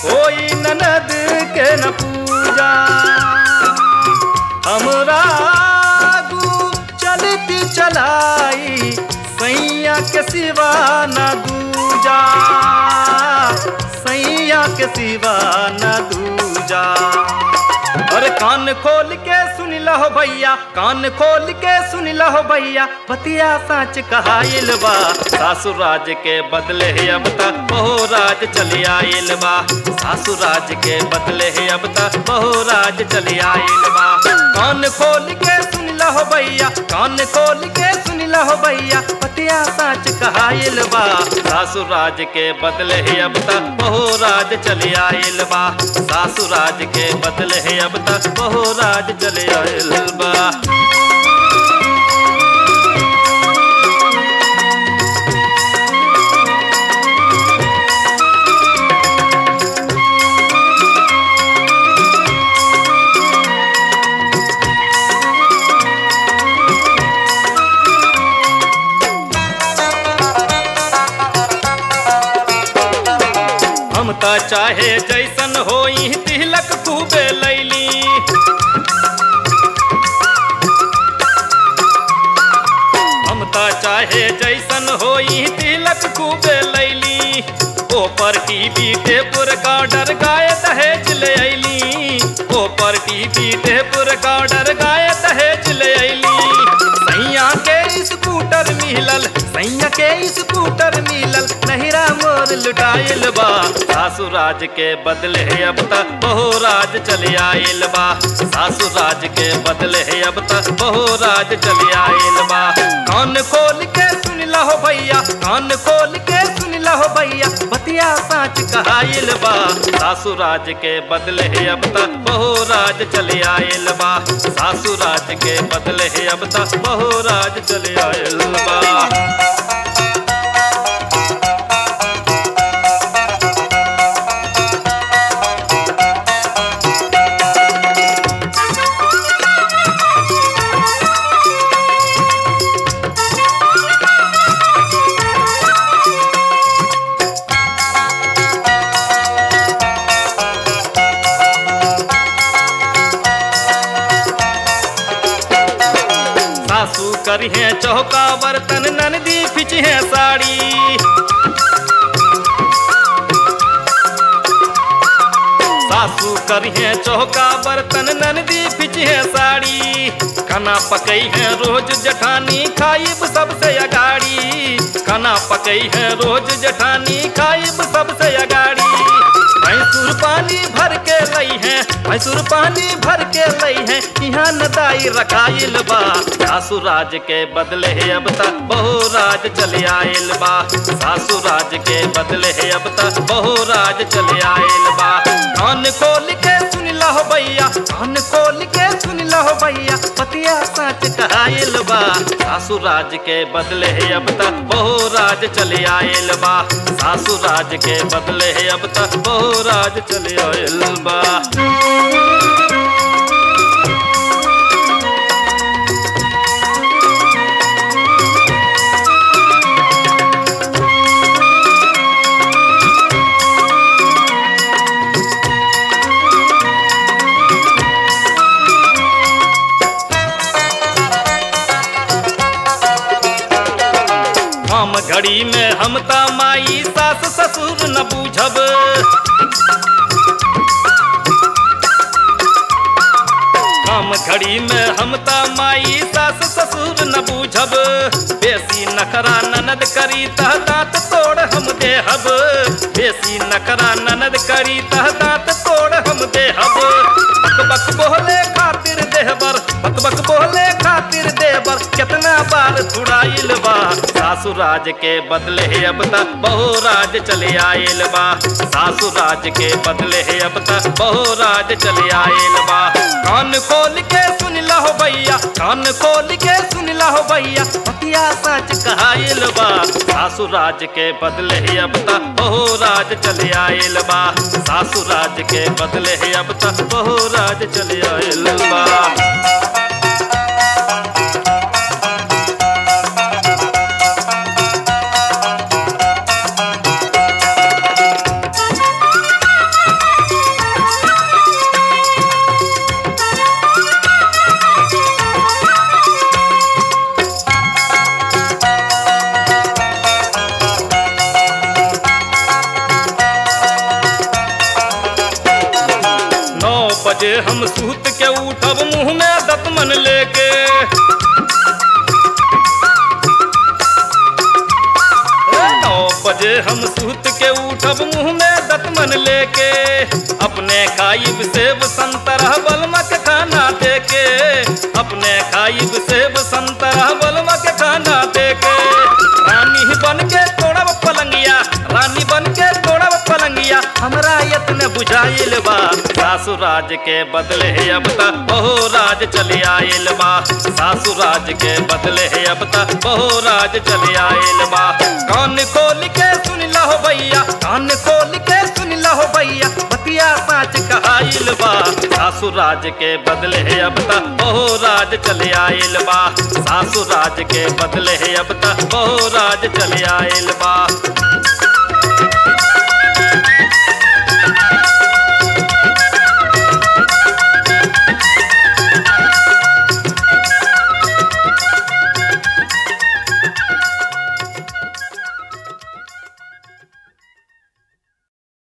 होई ननद के न पूजा हमरा आगू चलती चलाई सैया के सिवा न दूजा सैया के सिवा न दूजा अरे कान खोल के सुन लहो भैया कान खोल के सुन लहो भैया बतिया सच कहाइल बा सासुर राज के बदले है अब तक बहु राज चली आइल बा सासुर राज के बदले है अब तक बहु राज चली आइल बा कान खोल के सुन लहो भैया कान खोल के सुन लहो भैया बतिया सच कहाइल बा सासुर राज के बदले है अब तक बहु राज चली आइल बा सासुर राज के बदले है अब तक बहु राज चले आइल बा हम त चाहे जैसन होई तिलक खूबे लैली हम त चाहे जैसन होई तिलक खूबे लैली ऊपर टीवी टेपुर गार्डर गाय दहेज ले ऐली ऊपर टीवी टेपुर गार्डर गाय दहेज ले ऐली सैया के स्कूटर मिलल सैया के स्कूटर मिलल नहिरा मोर लुटाइल बा सासुर राज के बदले है अब तक बहु राज चले आइल बा सासुर राज के बदले है अब तक बहु राज चले आइल बा कान खोल के सुन लहो भैया कान खोल के सुन लहो भैया बतिया साच कहाइल बा सासुर राज के बदले है अब तक बहु राज चले आइल बा सासुर राज के बदले है अब तक बहु राज चले आइल बा सासू करी है चौका बर्तन ननदी फिच है साड़ी सासू करी है चौका बर्तन ननदी फिच है साड़ी खाना पकई है रोज जठानी खाइब सबसे अगाड़ी खाना पकई है रोज जठानी खाइब सबसे अगाड़ी भैंसुर पानी भर के लई है भैंसुर पानी भर के लई है यहाँ नदाई रखाइल बा सासु राज के बदले है अब तक बहु राज चले आइल बा सासु राज के बदले है अब तक बहु राज चले आइल बा कान खोल के सुन लहो भैया कान खोल के सुन लहो भैया पतिया सच कहाइल बा सासु राज के बदले है अब तक बहु राज चले आइल बा सासु राज के बदले है अब तक बहु राज चले आइल बा हम घड़ी में हम त माई सास ससुर न बूझब हम घड़ी में हम त माई सास ससुर न बूझब बेसी नखरा ननद करी तह दांत तोड़ हम देहब बेसी नखरा ननद करी तह दांत तोड़ हम देहब बक बक बोले खातिर देहबर बक बक बोले खातिर देवर कितना बार छुड़ाइल बा सासु राज के बदले है अब तक बहु राज चले आइल बा सासु राज के बदले है अब तक बहु राज चले आइल बा कान खोल के सुन लहो भैया कान खोल के सुन लहो भैया पतिया सच कहाइल बा सासु राज के बदले है अब तक बहु राज चले आइल बा सासु राज के बदले है अब तक बहु राज चले आइल बा बजे हम सूत के उठब मुंह में दतमन लेके नौ बजे हम सूत के उठब मुंह में दतमन लेके अपने खाइब सेब संतरा बलमक खाना देके अपने खाइब सेब संतरा बलमक खाना देके रानी बन के तोड़ब पलंगिया रानी बन के तोड़ब पलंगिया हमरा यत्न बुझाइल बा सासु राज के बदले है अब तक बहु राज चले आइल बा सासु राज के बदले है अब तक बहु राज चले आइल बा कान खोल के सुन लहो भैया कान खोल के सुन लहो भैया बतिया साच कहाइल बा सासु राज के बदले है अब तक बहु राज चले आइल बा सासु राज के बदले है अब तक बहु राज चले आइल बा